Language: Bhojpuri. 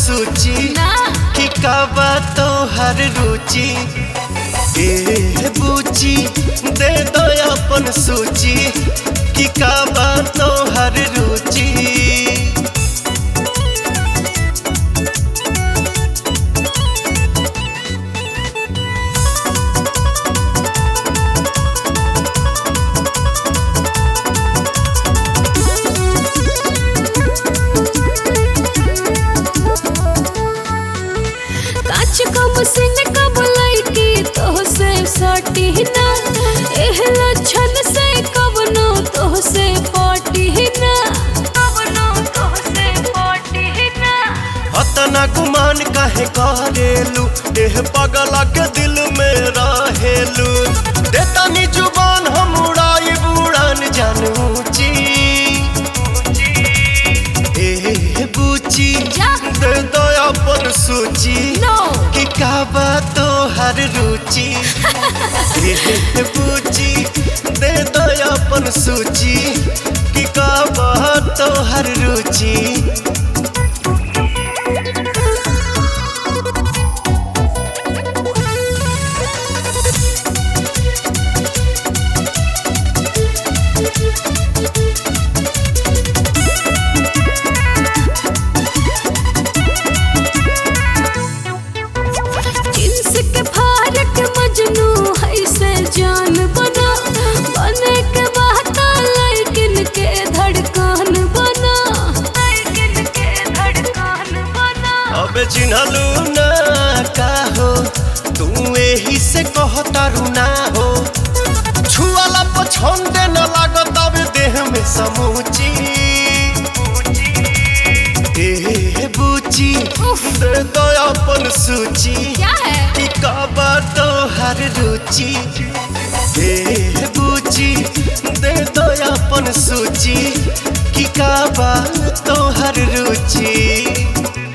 सूची ना कि का बा तोहर रुचि ए बुची दे दो अपन सूची कि का बा तोहर रुचि काच कम सिन कब लैकी तो से सटी ना एह लक्षण से कबनो तो से पटी ना कबनो तो से पटी ना अतना गुमान काहे करेलू एह पगला के दिल में रहेलू देतानी जुबान हम उड़ाई बुड़ान जानूची ए बुची जा। दे दो अपन सूची नो कि का बा तोहर रुचि ए बुची दे दो अपन सूची कि का बा तोहर रुचि जिन्स के फारक मजनू है से जान बना बने के बहता लेकिन के धड़कन बना लेकिन के धड़कन बना अबे चिन्हलू ना का हो तू एही से कहतारू ना हो छुआला पछंदे न लागत अब देह में समूची ए बुची दे दो अपन सूची क्या है कि कब तोहर रुचि ए बुची दे दो अपन सूची कि कब तोहर रुचि